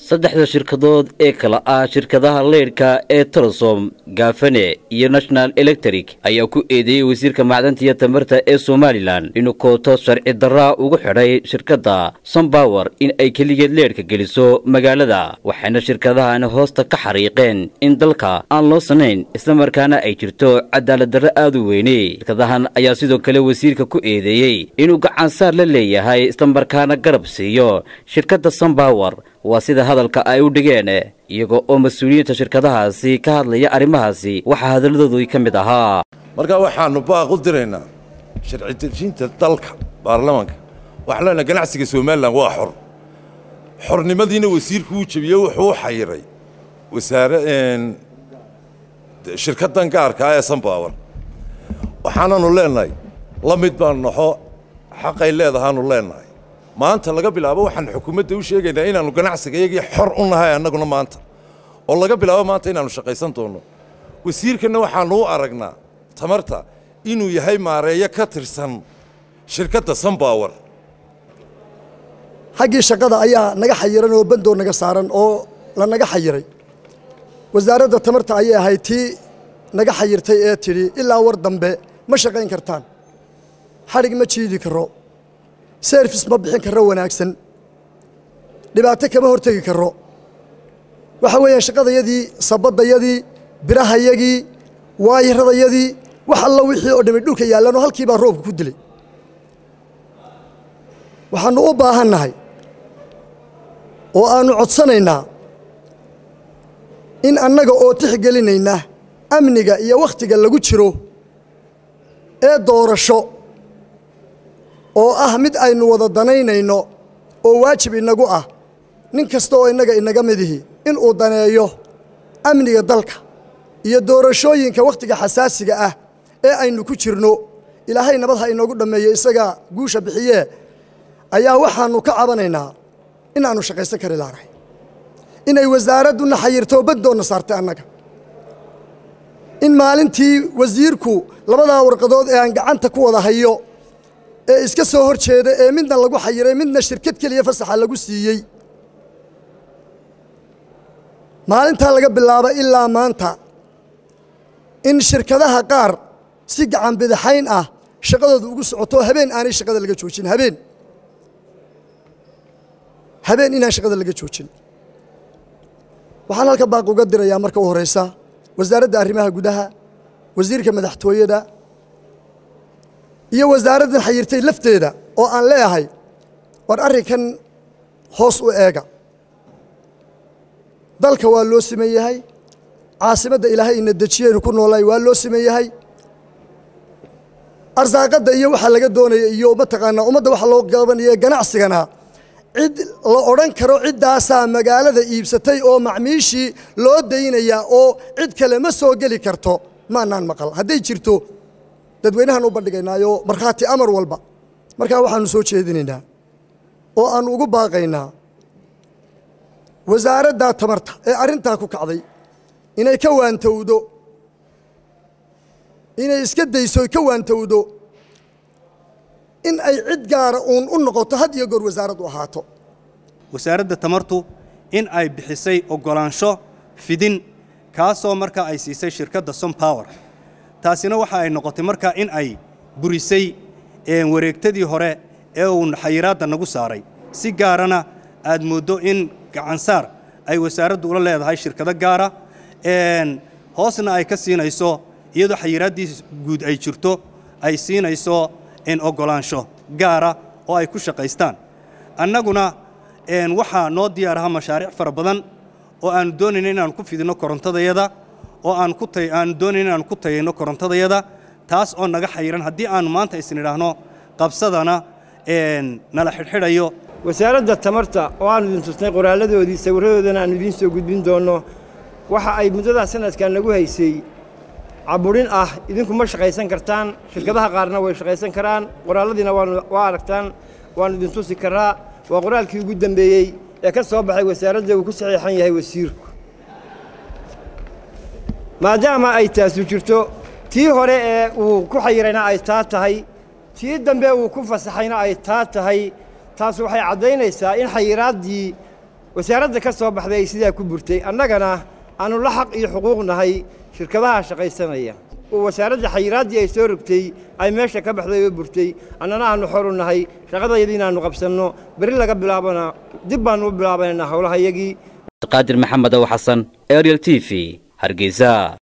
saddexda shirkadood ee kala ah shirkadaha leydhka ee tolosom gaafane iyo national electric ayaa ku eedeeyey wasiirka macdanta iyo tamarta ee somalilan inuu kooto sharci darraa ugu xidhay shirkadda sombawer in ay keligeed leedhka geliso magaalada waxayna shirkadahani hoosta ka xariiqeen in dalka aan loo sanayn islamarkaana ay jirto cadaaladdarro aad u weyne shirkadahan ayaa sidoo kale wasiirka ku eedeeyey inuu gacansaar la leeyahay islamarkaana garab siiyo shirkadda sombawer waa sida hadalka ay u dhigeen iyaga oo mas-uuliyiinta shirkadahaasi ka hadlaya arrimahaasi waxaa hadalladoodii ka mid ahaa markaa waxaannu baaq u diraynaa sharci dejinta dalka baarlamaanka waxaan leenahay ganacsiga somalilan waa xor xornimadiina wasiirku uu jebiyey wuxuu u xayiray wasaare shirkaddan gaarkaa ee sanbawer waxaananu leenahay la mid baanu naxo xaqay leedahaanu leenahay maanta laga bilaabo waxaan xukuumadda u sheegaynaa inaannu ganacsiga iyagii xor u nahay annaguna maanta oo laga bilaabo maanta inaannu shaqaysan doonno wasiirkanna waxaannu u aragnaa tamarta inuu yahay maareeyo ka tirsan shirkadda sanbawer xaggii shaqada ayaa naga xayiran oo bandoo naga saaran oo la naga xayiray wasaaradda tamarta ayay ahayd tii naga xayirtay ee tidhi ilaa war dambe ma shaqayn kartaan xadhig ma jiidi karo serfis ma bixin karro wanaagsan dhibaato kama hortegi karro waxa weeyaan shaqadayadii sabaddayadii birahayagii waayiradayadii wax alla wixii oo dhami dhulka yaallanoo halkii baa roobka ku dilay waxaannu u baahannahay oo aannu codsanaynaa in annaga oo tixgelinayna amniga iyo wakhtiga lagu jiro ee doorasho oo ah mid aynu wada danaynayno oo waajib inagu ah nin kasta oo innaga inaga midihi inuu daneeyo amniga dalka iyo doorashooyinka wakhtiga xasaasiga ah ee aynu ku jirno ilaahay nabad ha inoogu dhammeeyo isagaa guusha bixiyee ayaa waxaannu ka cabanaynaa inaannu shaqaysan kari laanahay inay wasaaradduna xayirto baddoonna saartay annaga in maalintii wasiirku labadaa warqadood ee aan gacanta ku wada hayo ee iska soo hor jeeda ee midna lagu xayiray midna shirkad keliya fasaxa lagu siiyey maalintaa laga bilaabo ilaa maanta in shirkadaha qaar si gacan bidaxayn ah shaqadooda ugu socoto habeen aanay shaqada laga joojin habeen habeen inaan shaqada laga joojin waxaan halka baaq uga dirayaa marka u horeysa wasaaradda arrimaha gudaha wasiirka madaxtooyada iyo wasaaraddan xayirtay lafteeda oo aan leeyahay war arrinkan hoos u eega dalka waa loo siman yahay caasimadda ilaahay ina dejiyeynu ku noolaay waa loo siman yahay arsaaqadda iyo waxaa laga doonaya iyo mataqaanaa ummadda waxa loo qabanaya ganacsigana cid la odhan karo ciddaasaa magaalada iibsatay oo macmiishii loo daynayaa oo cid kale ma soo geli karto maanaan maqal hadday jirto dadweynahaan u bandhigaynaayo markhaati amar walba markaa waxaannu soo jeedinaynaa oo aannu ugu baaqaynaa wasaaraddaa tamarta ee arrintaa ku kacday inay ka waantowdo inay iska dayso ka waantowdo in ay cid gaara uun u noqoto had iyo goor wasaarad u ahaato wasaaradda tamartu in ay bixisay oggolaansho fidin kaasoo markaa ay siisay shirkadda sompower taasina waxa ay noqotay markaa in ay burisay wareegtadii hore ee uu xayiraadda nagu saaray si gaarana aad mooddo in gacansaar ay wasaaraddu ula leedahay shirkado gaara hoosna ay ka siinayso iyadoo xayiraaddii guud ay jirto ay siinayso oggolaansho gaara oo ay ku shaqaystaan annaguna waxaa noo diyaar aha mashaariic fara badan oo aannu doonayno inaannu ku fidinno korontadayada oo aannu doonayno inaannu ku tayayno korontadayada taas oo naga xayiran haddii aannu maanta isnidhaahno qabsadana nala xidhxidhayo wasaaradda tamarta oo aannu idin tusnay qoraalladoodii sawirradoodana aannu idiin soo gudbin doonno waxa ay muddadaa sanadkan nagu haysay caburin ah idinku ma shaqaysan kartaan shirkadaha qaarna way shaqaysan karaan qoraalladiina waa aragtaan waannu idin tusi karaa waa qoraalkii ugu dembeeyey ee ka soo baxay wasaaradda uu ku saxiixan yahay wasiirku maadaama ay taasu jirto tii hore ee uu ku xayirayna ay taa tahay tii dambe uu ku fasaxayna ay taa tahay taas waxay caddaynaysaa in xayiraaddii wasaaradda ka soo baxday ay sidaa ku burtay annagana aanu la xaq iyo xuquuq nahay shirkadaha shaqaysanaya oo wasaaradda xayiraaddii ay soo rogtay ay meesha ka baxday oo burtay annana aanu xoru nahay shaqadayadii inaannu qabsanno berri laga bilaabana dib baannu u bilaabanaynaa howlahayagii qaadir maxamed ow xasan ariel t v hargeysa